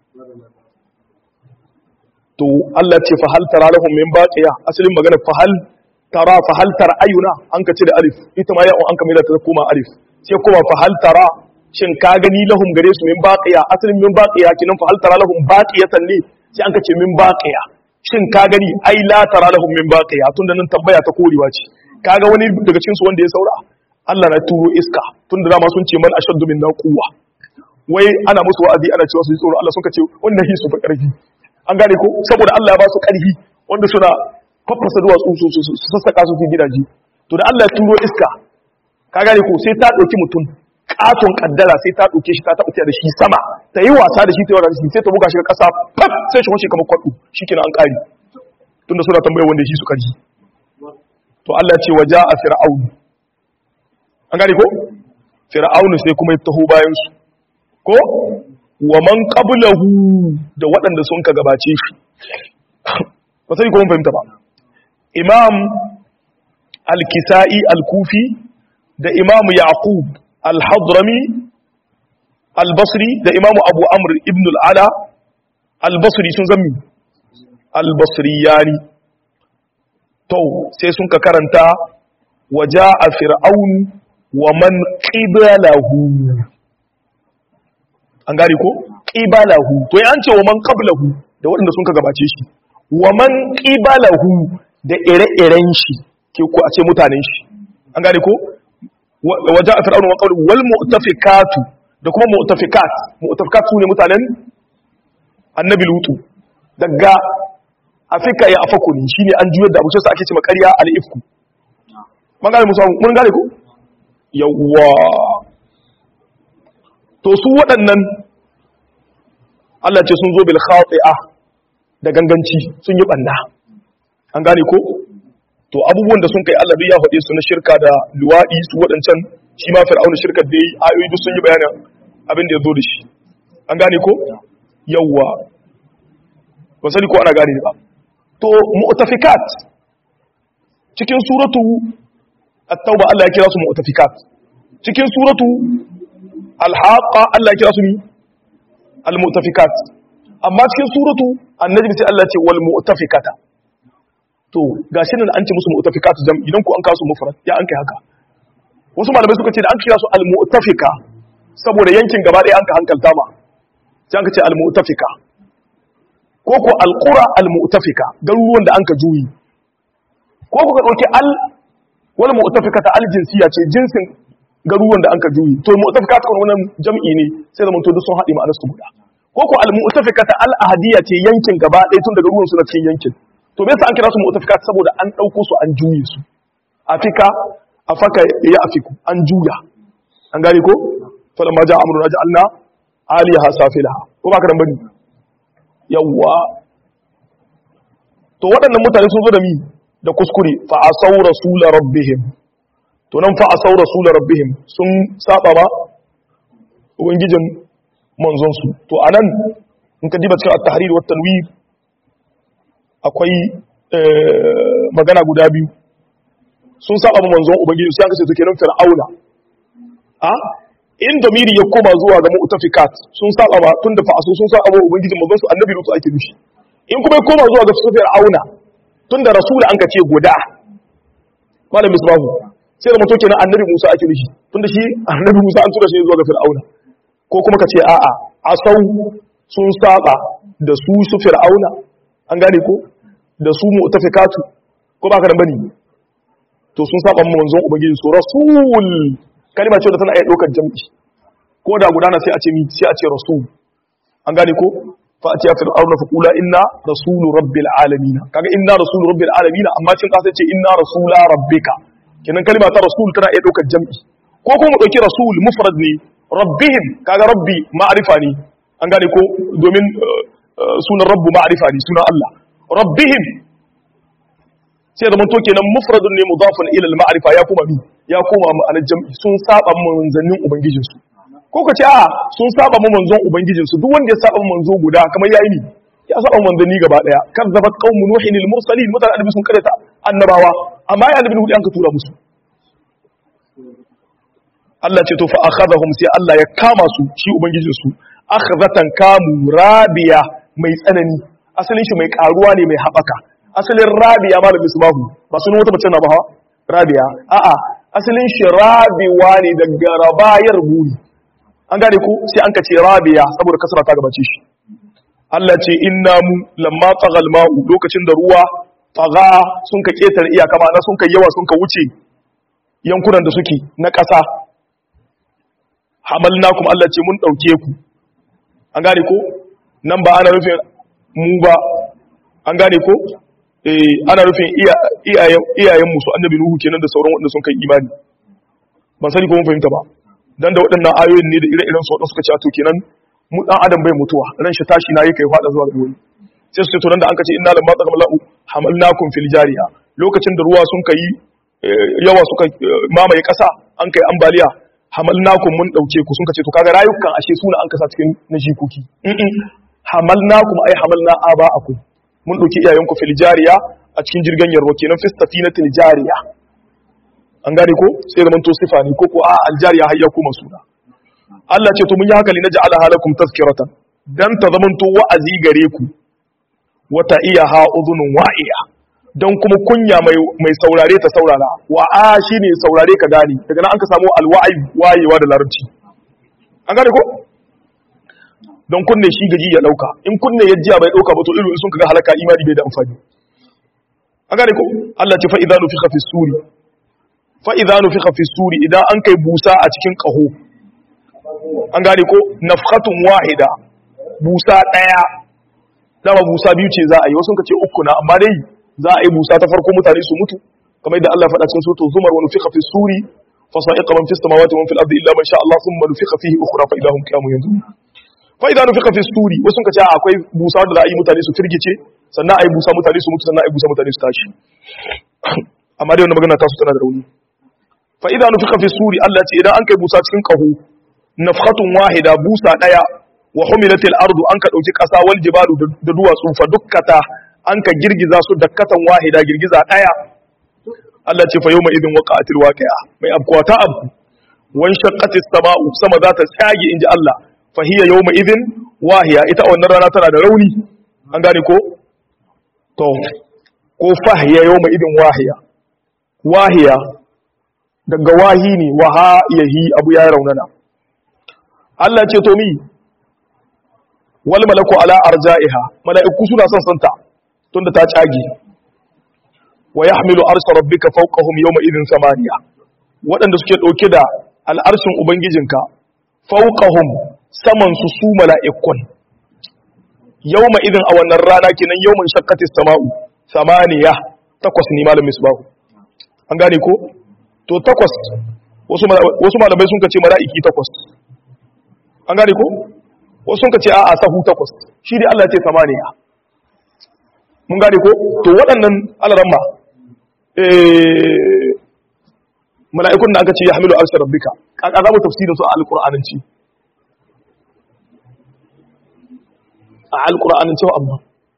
to Allah ce fa hal tara lahum min baqiya asalin magana fa hal tara fa hal tara ayuna an ka ce da alif ita ma ya an ka mai da ta koma alif sai kuma fa hal tara shin ka gani lahum gare su min baqiya asalin min baqiya kinan fa hal tara lahum baqiyatan ne sai an ka ce min baqiya shin ka gani ai la tara lahum min baqiya tunda nan tambaya ta korewa ce kaga wani daga cikin su wanda ya saura Allah na turo iska tunda dama sun ce man ashaddu minna quwwa wai ana musu wa'azi ana cewa su yi tsoro Allah suka ce wannan hi su fa karfi an gane ko saboda Allah ya ba su karfi wanda suna faffasa duwatsu su su su sassaka su su gidaje to da Allah ya turo iska ka gane ko sai ta dauki mutum katon kaddara sai ta dauke shi ta taɓa da shi sama ta yi wasa da shi ta yi wasa da shi sai ta buga shi ga kasa fat sai shi kwashe kamar kwaɗo shikenan an kare tunda suna tambayar wanda shi su karfi to Allah ce waja a fir'aun an gane ko fir'aun sai kuma ya taho bayan su ko wa man qablahu da waɗanda sun ka gabace shi ba sai ko mun fahimta ba imam al-kisa'i al-kufi da imam yaqub al-hadrami al-basri da imam abu amr ibn al-ala al-basri sun zammi al-basriyani to sai sun ka karanta waja a fir'aun wa man qiblahu an gari ko qiblahu to an ce wa man qablahu da waɗanda sun ka gabace shi wa man qiblahu da ire-iren shi ke ko a ce mutanen shi an gari ko waja a fir'aun wa qablahu wal mu'tafikatu da kuma mu'tafikat mu'tafikat su ne mutanen annabi lutu daga afika ya afaku ne shine an juyar da abu sai ake ce makariya al-ifku mun gane musu mun gane ku yawwa to su waɗannan Allah ce sun zo bil khati'a da ganganci sun yi banda an gane ko to abubuwan da sun kai Allah ya faɗe su na shirka da luwadi su waɗancan shi ma fir'auna shirkar da yi ayoyi duk sun yi bayanin abin da ya zo da shi an gane ko yawwa ba sani ko ana gane ba to mu'tafikat cikin suratu at-tauba Allah ya kira su mu'tafikat cikin suratu al-haqa Allah ya kira su ni al-mu'tafikat amma cikin suratu an-najm sai Allah ya ce wal mu'tafikata to gashi nan an ce musu mu'tafikat jam idan ku an kasu mufrad ya an kai haka wasu malamai suka ce da an kira su al-mu'tafika saboda yankin gaba ɗaya an ka hankalta ma sai an ka ce al-mu'tafika ko ko alƙura al-mu'tafika garuruwan da an ka juyi ko ku ka ɗauki al wani mu'tafika ta al-jinsiya ce jinsin garuruwan da an ka juyi to mu'tafika ta wannan jam'i ne sai zaman to duk sun haɗe ma'anar su guda ko ko al-mu'tafika ta al-ahadiyya ce yankin gaba ɗaya tun da garuruwan su na cikin yankin to me yasa an kira su mu'tafika saboda an ɗauko su an juye su afika afaka ya afiku an juya an gane ko falamma ja'a amruna ja'alna aliyaha safilaha ko ba ka dan bane yawwa to waɗannan mutane sun zo da mi da kuskure fa asau rasula rabbihim to nan fa asau rasula rabbihim sun saba ba ubangijin manzon su to anan in ka diba cikin at-tahrir wa tanwir akwai magana guda biyu sun saba ma manzon ubangiji sai aka ce to kenan fir'auna a in damiri ya koma zuwa ga mu'tafikat sun saba ba tunda fa asu sun saba ma ubangijin manzon su annabi lutu ake nushi in kuma ya koma zuwa ga sufiyar auna tunda rasula an ka ce guda malam misbahu sai da mutum kenan annabi musa ake nushi tunda shi annabi musa an tura shi zuwa ga fir'auna ko kuma ka ce a'a asau sun saba da su su fir'auna an gane ko da su mu'tafikatu ko ba ka da bane to sun saba mu manzon ubangiji su rasul kalma ce da tana iya ɗaukar jam'i ko da gudana sai a ce sai a ce rasul an gane ko fa a ce ya fir'auna fa kula inna rasulu rabbil alamin kaga inna rasulu rabbil alamin amma cin kasa ce inna rasula rabbika kenan kalma ta rasul tana iya ɗaukar jam'i ko kuma ɗauki rasul mufrad ne rabbihim kaga rabbi ma'rifa ne an gane ko domin sunan rabbu ma'rifa ne sunan Allah rabbihim sai da manto kenan mufradun ne mudafun ila al-ma'rifa ya kuma bi ya koma ma'anar jam'i sun saba manzannin ubangijin su ko ka ce a sun saba mu manzon ubangijin su duk wanda ya saba manzo guda kamar yayi ni ya saba manzanni gaba daya kazzabat qaumun nuhin al-mursalin mutane annabi sun karanta annabawa amma ya annabi hudu an ka tura musu Allah ce to fa akhadhahum sai Allah ya kama su shi ubangijin su akhzatan kamu rabiya mai tsanani asalin shi mai karuwa ne mai habaka asalin rabiya malam misbahu ba sunan wata mace na ba rabiya a'a asalin shi rabiwa ne daga rabayar buri an gane ko sai an ka ce rabiya saboda kasra ta gabace shi Allah ce inna mu lamma tsagal ma'u lokacin da ruwa tsaga sun ka ketare iyaka ma'ana sun ka yawa sun ka wuce yankunan da suke na ƙasa hamalnakum Allah ce mun ɗauke ku an gane ko nan ba ana nufin mu ba an gane ko eh ana nufin iyayen musu annabi nuhu kenan da sauran waɗanda sun kai imani ban sani ko mun fahimta ba dan da waɗannan ayoyin ne da ire-iren su waɗanda suka ce to kenan mu dan adam bai mutuwa ran shi tashi na yi kai fada zuwa ga wani sai su ce to nan da an kace inna lamma taqamallahu hamalnakum fil jariya lokacin da ruwa sun kai yawa suka mamaye ƙasa an kai ambaliya hamalnakum mun dauke ku sun kace to kaga rayukan ashe suna an kasa cikin na jikoki hamalnakum ai hamalna aba'akum mun dauki iyayenku fil jariya a cikin jirgin yarwa kenan fi safinatil jariya an gane ko sai zaman to sifa ne ko ko a aljariya hayya kuma suna Allah ce to mun yi haka li naj'ala halakum tazkiratan dan ta zaman to wa'azi gare ku wata iya ha udhunun wa'iya dan kuma kunya mai mai saurare ta saurara wa a shine saurare ka gane daga nan an ka samu alwa'i wayewa da larabci an gane ko don kunne shi gaji ya dauka in kunne ya jiya bai dauka ba to irin sun kaga halaka imani bai da amfani an gane ko Allah ce fa idza nufikha fi suri fa idza nufikha fi suri idan an kai busa a cikin kaho an gane ko nafkhatun wahida busa daya dama busa biyu ce za a yi wasu ka ce uku na amma dai za a yi busa ta farko mutane su mutu kamar yadda Allah faɗa cikin suratul zumar wa nufikha fi suri fa sa'iqa man fis samawati wa man fil ardi illa man sha Allah thumma nufikha fihi ukhra fa idahum qiyamun yanzurun fa idza nufikha fi suri wasu ka ce akwai busa da za a yi mutane su firgice sannan a yi busa mutane su mutu sannan a yi busa mutane su tashi amma dai wannan magana ta su tana da rauni fa idza nufikha fi suri Allah ce idan an kai busa cikin kaho nafkhatun wahida busa daya wa humilatil ardu an ka dauki kasa wal jibalu da duwatsu fa dukkata an ka girgiza su dakkatan wahida girgiza daya Allah ce fa yawma idin waqa'atil waqi'a mai abkuwa ta abku wan shaqqatis sama'u sama za ta tsage inji Allah fa hiya yawma idin wahiya ita wannan rana tana da rauni an gane ko to ko fahiya yawma idin wahiya wahiya daga wahi ne waha yahi abu ya raunana Allah ce to mi wal malaku ala arja'iha mala'iku suna son santa tunda ta cage wa yahmilu arsha rabbika fawqahum yawma idhin samaniya waɗanda suke ɗauke da al'arshin ubangijinka fawqahum saman su su mala'ikun yawma idhin a wannan rana kenan yawman shaqqatis sama'u samaniya takwas ne malamin misbahu an gane ko to takwas wasu malamai sun kace mala'iki takwas an gane ko wasu sun kace a'a sahu takwas shi dai Allah ya ce samaniya mun gane ko to waɗannan alaramma eh mala'ikun da aka ce ya hamilu arsha rabbika kaka za mu tafsirin su a alqur'ananci a alqur'ananci amma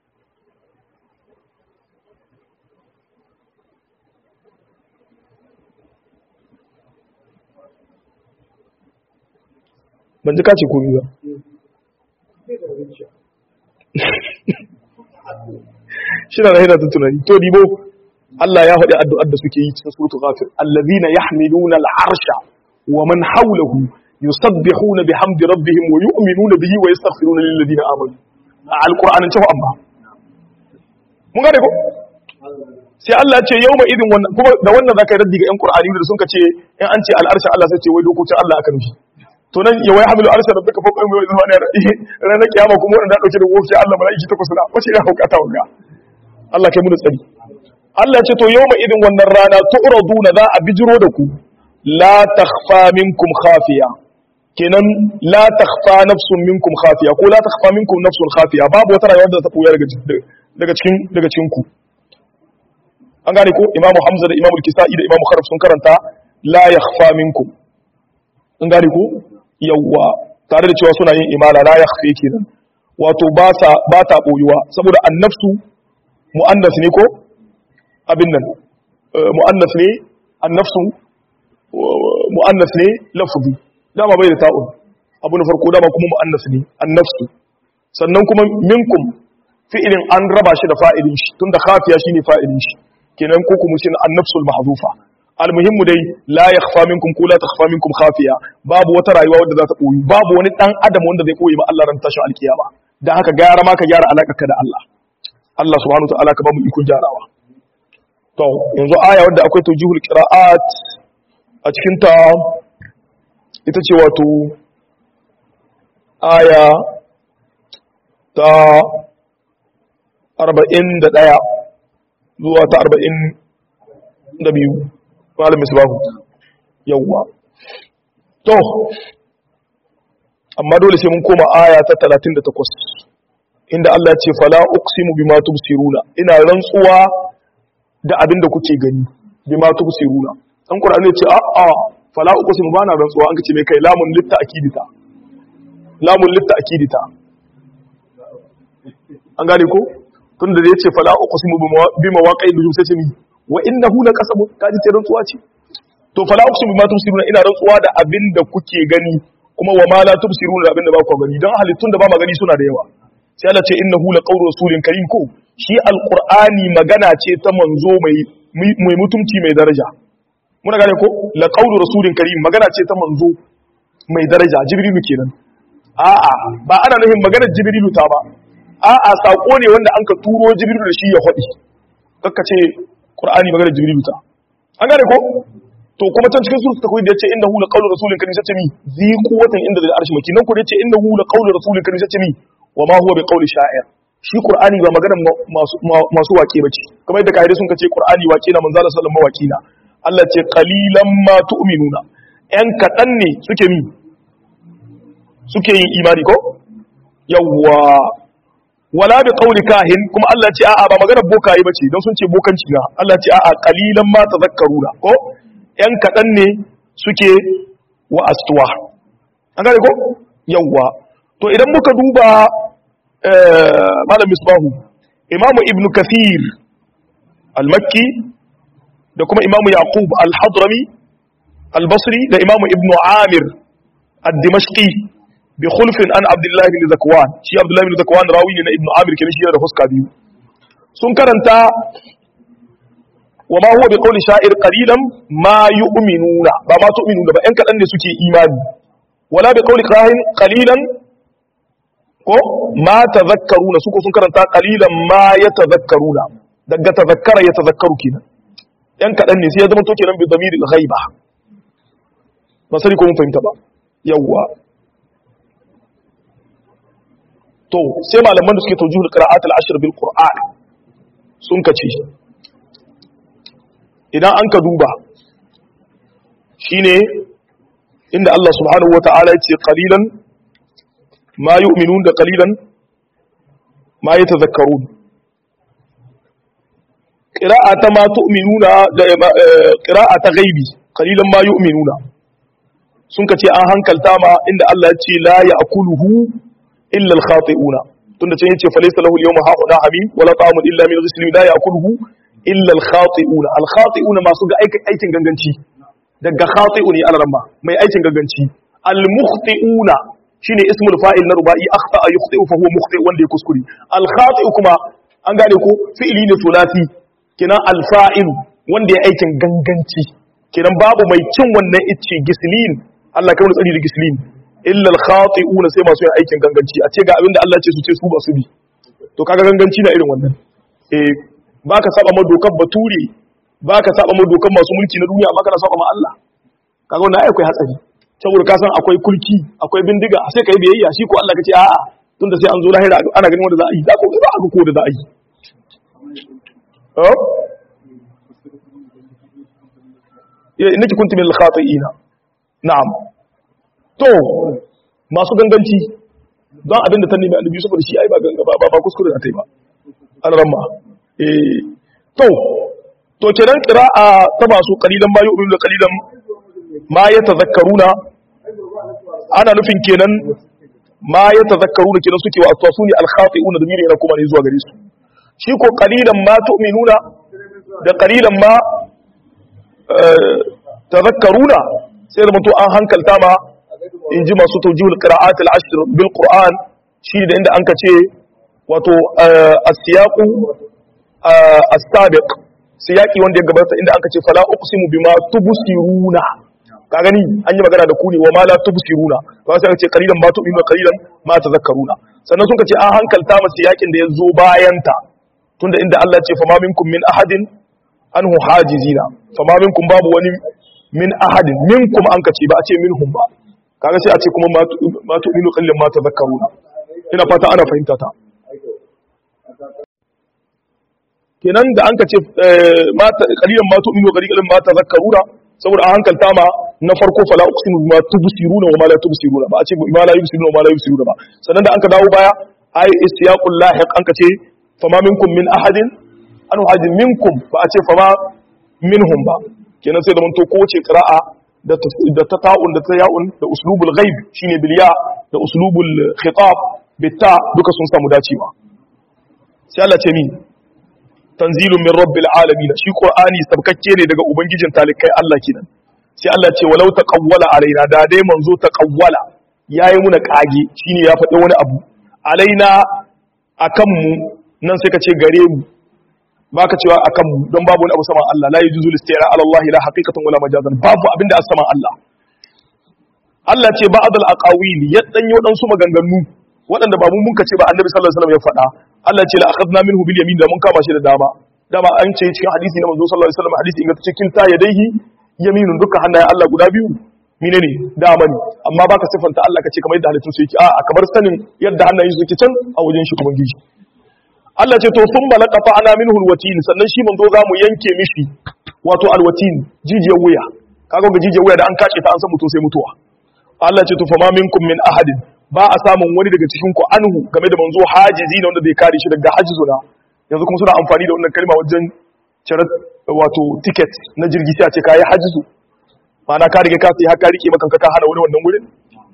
ban ji kace komi ba shi na rahina ta tunani to dibo Allah ya faɗi addu'ar da suke yi cikin suratul ghafir allazina yahmiluna al'arsha wa man hawlahu yusabbihuna bihamdi rabbihim wa yu'minuna bihi wa yastaghfiruna lil ladina amanu a alqur'anin cewa amma mun gane ko sai Allah ce yawma idin wannan kuma da wannan zaka yi raddi ga yan qur'ani da sun ka ce in an ce al'arsha Allah sai ce wai dokokin Allah aka nufi to nan ya wai hamilu arsha rabbika fawqa yawmi idin wa ranar kiyama kuma wanda dauke da wofi Allah malaiki takwas na wace ina hukata wanga Allah kai mu tsari Allah ce to yawma idin wannan rana tu'raduna za a bijiro da ku la takhfa minkum khafiya kenan la takhfa nafsun minkum khafiya ko la takhfa minkum nafsun khafiya babu wata rayuwar da ta koya daga daga cikin daga cikin ku an gane ko imamu hamza da imamu kisa'i da imamu kharaf sun karanta la yakhfa minkum an gane ko yawwa tare da cewa suna yin imala la yakhfi kenan wato ba sa ba ta boyuwa saboda annafsu muannas ne ko abin nan mu'annas ne annafsu mu'annas ne lafzi dama bai da ta'un abu na farko dama kuma mu'annas ne annafsu sannan kuma minkum fi'ilin an raba shi da fa'ilin shi tunda khafiya shine fa'ilin shi kenan ko kuma shi annafsul mahzufa almuhimmu dai la yakhfa minkum ko la takhfa minkum khafiya babu wata rayuwa wadda za ta boyi babu wani dan adam wanda zai koyi ma Allah ran tashin alkiyama dan haka gyara ma ka gyara alakarka da Allah Allah subhanahu wa ta'ala ka ba mu ikon gyarawa to yanzu aya wadda akwai tawjihul qira'at a cikin ta ita ce wato aya ta 41 zuwa ta 42 malam misbahu yawwa to amma dole sai mun koma aya ta 38 inda Allah ya ce fala uqsimu bima tubsiruna ina rantsuwa da abin da kuke gani bima tubsiruna dan qur'ani ya ce a a fala uqsimu bana rantsuwa an kace mai kai lamun litta akidita lamun litta akidita an gane ko tunda da yace fala uqsimu bima waqi nujum sai ce ni wa innahu laqasam kaji ce rantsuwa ce to fala uqsimu bima tubsiruna ina rantsuwa da abin da kuke gani kuma wa ma la tubsiruna da abin da ba ku gani dan halittun da ba magani suna da yawa sai Allah ce innahu laqawlu rasulin karim ko shi alqur'ani magana ce ta manzo mai mai mutumci mai daraja muna gane ko laqawlu rasulin karim magana ce ta manzo mai daraja jibrilu kenan a'a ba ana nufin maganar jibrilu ta ba a'a sako ne wanda an ka turo jibrilu da shi ya hadi kakka ce qur'ani maganar jibrilu ta an gane ko to kuma can cikin sura ta koyi da yace innahu laqawlu rasulin karim sace mi zi quwwatan inda da arshi maki nan ko da yace innahu laqawlu rasulin karim sace mi wa ma huwa biqawli sha'ir shi qur'ani ba maganar masu masu waƙe bace kamar yadda kaide sun kace qur'ani waƙe na manzo sallallahu alaihi wasallam na Allah ce qalilan ma tu'minuna yan kadan ne suke mi suke yin imani ko yawwa wala bi qawli kahin kuma Allah ce a'a ba maganar bokaye bace don sun ce bokanci na Allah ce a'a qalilan ma tazakkaruna ko yan kadan ne suke wa astuwa an gane ko yawwa to idan muka duba malam misbahu imamu ibnu kathir al-makki da kuma imamu yaqub al-hadrami al-basri da imamu ibnu amir ad-dimashqi bi khulfin an abdullahi bin zakwan shi abdullahi bin zakwan rawi ne na ibnu amir kenan shi da fuska biyu sun karanta wa ma huwa bi qawli sha'ir qalilan ma yu'minuna ba ma tu'minuna ba yan kadan ne suke imani wala bi qawli kahin qalilan ko ma tazakkaruna su ko sun karanta qalilan ma yatazakkaruna daga tazakkara ya tazakkaru kenan yan kadan ne sai ya zama to kenan bi damiril ghaiba ba sani ko mun fahimta ba yawwa to sai malaman da suke tawjihul qira'at al-ashr bil qur'an sun kace idan an ka duba shine inda Allah subhanahu wata'ala ya ce qalilan ma yu'minun da qalilan ma yatazakkarun qira'ata ma tu'minuna da qira'ata ghaibi qalilan ma yu'minuna sun kace an hankalta ma inda Allah ya ce la ya'kuluhu illa al-khati'una tunda can yace falaysa lahu al-yawma ha'una hamim wala ta'amun illa min ghislin la ya'kuluhu illa al-khati'una al-khati'una masu ga aikin ganganci daga khati'u ne al-ramma mai aikin ganganci al-mukhti'una shine ismul fa'il na ruba'i akhta'a yukhti'u fa huwa mukhti wanda ya kuskure al-khati'u kuma an gane ko fi'ili ne sulasi kenan al-fa'il wanda ya aikin ganganci kenan babu mai cin wannan icce gislin Allah kai wani tsari da gislin illa al-khati'una sai masu yin aikin ganganci a ce ga abinda Allah ce su ce su ba su bi to kaga ganganci na irin wannan eh baka saba ma dokar bature baka saba ma dokar masu mulki na duniya baka na saba ma Allah kaga wannan ai akwai hatsari saboda ka san akwai kulki akwai bindiga sai kai biyayya shi ko Allah kace a'a tunda sai an zo lahira ana ganin wanda za a yi za ko za a ga ko da za a yi oh ya innaki kuntum min al-khati'ina na'am to masu ganganci don abin da ta nemi annabi saboda shi ai ba ganga ba ba kuskure da ta yi ba an ramma eh to to kenan qira'a ta masu qalilan ma yu'minu da qalilan ma yatazakkaruna ana nufin kenan ma yatazakkaruna kenan suke wa aswasuni al-khati'una da mire yana kuma ne zuwa gare su shi ko qalilan ma tu'minuna da qalilan ma tazakkaruna sai da mutu an hankalta ma in ji masu taujihul qira'at al-ashr bil qur'an shi da inda anka ce wato as-siyaqu as-sabiq siyaki wanda ya gabata inda aka ce fala uqsimu bima tubsiruna ka gani an yi magana da ku ne wa ma la tubsiruna ba sai aka ce qalilan ma tu'minu qalilan ma tadhakkaruna sannan sun ce an hankalta masa yakin da ya zo bayan ta tunda inda Allah ya ce fama minkum min ahadin anhu hajizina fama minkum babu wani min ahadin minkum an kace ba a ce minhum ba kaga sai a ce kuma ma tu'minu qalilan ma tadhakkaruna ina fata ana fahimta ta kenan da an ka ce kalilan ma tu'minu qalilan ma tadhakkaruna saboda an hankalta ma na farko fala uqsimu bima tubsiruna wa ma la tubsiruna ba a ce ma la yubsiruna wa ma la yubsiruna ba sannan da an ka dawo baya ai istiyaqul lahiq an ka ce fama minkum min ahadin an hadin minkum ba a ce fama minhum ba kenan sai da mun to kowace qira'a da da ta ta'un da ta ya'un da uslubul ghaib shine bil ya da uslubul khitab bitta duka sun samu dacewa sai Allah ce min tanzilun min rabbil alamin shi qur'ani sabkakke ne daga ubangijin talikai Allah kenan sai Allah ce walau taqawwala alaina da dai manzo taqawwala yayi muna kage shine ya faɗi wani abu alaina akan mu nan sai ka ce gare mu baka cewa akan mu don babu wani abu sama Allah la yujuzu listira ala Allah la haqiqatan wala majazan babu abinda as sama Allah Allah ce ba'd al aqawil ya danyi wadansu maganganu waɗanda ba mu mun ce ba annabi sallallahu alaihi wasallam ya faɗa Allah ce la akhadna minhu bil yamin da mun kama shi da dama dama an ce cikin hadisi na manzo sallallahu alaihi wasallam hadisi inganta cikin ta yadaihi yaminun dukkan hannayen Allah guda biyu mine ne dama ne amma baka sifanta Allah kace kamar yadda halittun su yake a kamar sanin yadda hannayen su yake can a wajen shi ubangiji Allah ce to sun balaka fa ana minhu alwatin sannan shi manzo za mu yanke mishi wato alwatin jijiyar wuya kaga ga jijiyar wuya da an kace ta an san mutum sai mutuwa Allah ce to fa ma minkum min ahadin ba a samun wani daga cikin ku anhu game da manzo hajizi ne wanda zai kare shi daga hajizuna yanzu kuma suna amfani da wannan kalma wajen cire wato ticket na jirgi sai a ce kai hajizu ma'ana ka rike ka sai har ka rike maka ka hana wani wannan wurin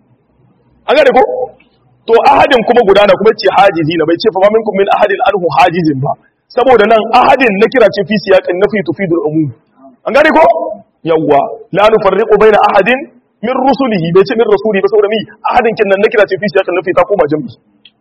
an gane ko to ahadin kuma gudana kuma ce hajizi na bai ce fa ma minkum min ahadin anhu hajizin ba saboda nan ahadin na kira ce fi siyaqin nafi tufidul umum an gane ko yawwa la nufarriqu baina ahadin min rusulihi bai ce min rasuli ba saboda mi ahadin kin nan na kira ce fi siyaqin nafi ta koma jami'i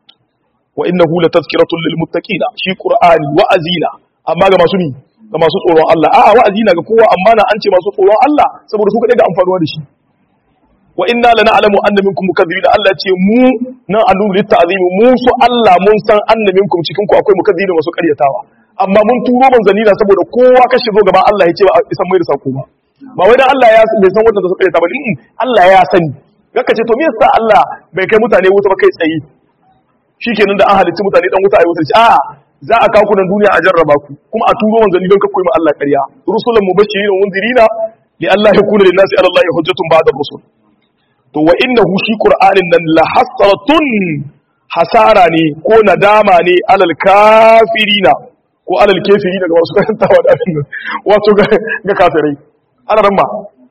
wa innahu latazkiratun lil muttaqina shi qur'ani wa'azina amma ga masu ni ga masu tsoron Allah a'a wa'azina ga kowa amma na an ce masu tsoron Allah saboda su kadai ga amfanuwa da shi wa inna lana alamu anna minkum mukaththibin Allah ce mu nan alulu litta'zimi mu su Allah mun san anna minkum cikin ku akwai mukaththibin masu karyatawa amma mun turo manzanni na saboda kowa ka shigo gaban Allah ya ce ba isan mai da sako ba ba wai dan Allah ya bai san wanda su karyata ba din Allah ya sani kaka ce to me yasa Allah bai kai mutane wuta ba kai tsaye shikenan da an halicci mutane dan wuta ayi wuta ce a za a kawo ku nan duniya a jarraba ku kuma a turo manzanni don kakkoyi ma Allah ƙarya rusulan mubashirin wa munzirina li Allah yakuna lin nasi ala Allah hujjatun ba'da rusul to wa innahu shi qur'anin nan la hasratun hasara ne ko nadama ne alal kafirina ko alal kafirina ga wasu karantawa da abin nan wato ga ga kafirai ana ran ba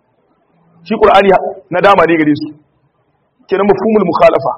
shi qur'ani nadama ne gare su kenan mafhumul mukhalafa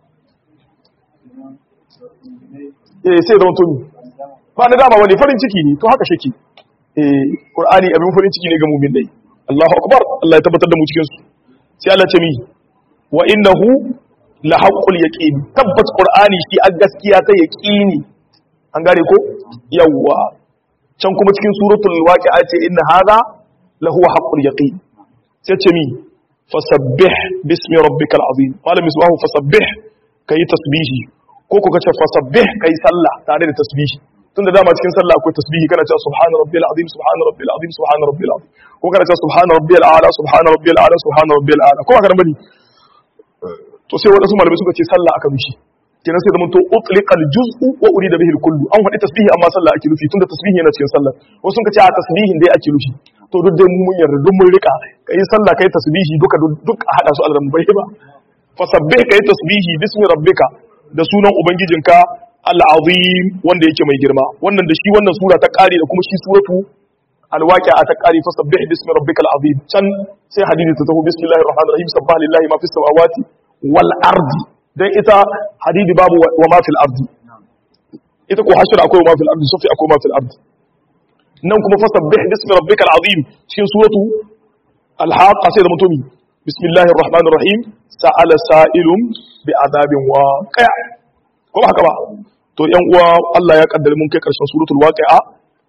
eh sai da mutum ba nadama wani farin ciki ne to haka shake eh qur'ani abin farin ciki ne ga mu'min dai Allahu akbar Allah ya tabbatar da mu cikin su sai Allah ce mi wa innahu la haqqul yaqin tabbas qur'ani shi a gaskiya ta yaqini an gane ko yawa can kuma cikin suratul waqi'a ce inna hadha la huwa haqqul yaqin sai ce mi fasabbih bismi rabbikal azim malam misbahu fasabbih kai tasbihi ko ko kace fasabbih kai sallah tare da tasbihi tunda dama cikin sallah akwai tasbihi kana cewa subhana rabbil azim subhana rabbil azim subhana rabbil azim ko kana cewa subhana rabbil a'la subhana rabbil a'la subhana rabbil a'la ko haka nan bane to sai wadansu malamai suka ce sallah aka mishi kenan sai zaman to utliqal juz'u wa urida bihi kullu an faɗi tasbihi amma sallah ake nufi tunda tasbihi yana cikin sallah wasu sun ce a tasbihin dai ake nufi to duk dai mun yarda duk mun rika kai sallah kai tasbihi duka duk a hada su alran bai ba fasabbih kai tasbihi bismi rabbika da sunan ubangijinka al'azim wanda yake mai girma wannan da shi wannan sura ta kare da kuma shi suratu alwaqi'a ta kare fasabbih bismi rabbikal azim can sai hadisi ta taho bismillahir rahmanir rahim sabbaha lillahi ma fis samawati wal ardi dan ita hadidi babu wa ma fil ardi ita ko hashir akwai wa ma fil ardi sufi akwai ma fil ardi nan kuma fasabbih bismi rabbikal azim cikin suratu al-haqqa sai da mutumi bismillahir rahmanir rahim sa'ala sa'ilun bi adabin waqi' ko ba haka ba to yan uwa Allah ya kaddare mun kai karshen suratul waqi'a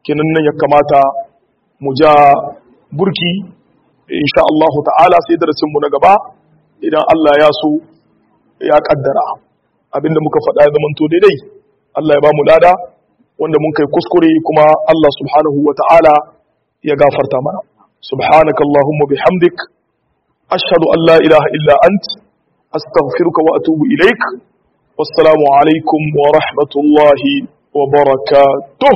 kenan nan ya kamata mu ja burki insha Allah ta'ala sai darasin mu na gaba idan Allah ya so ya kaddara abinda muka faɗa ya zamanto daidai Allah ya ba mu lada wanda mun kai kuskure kuma Allah subhanahu wa ta'ala ya gafarta mana subhanaka allahumma bihamdik ashhadu an la ilaha illa ant astaghfiruka wa atubu ilaik wassalamu alaikum wa rahmatullahi wa barakatuh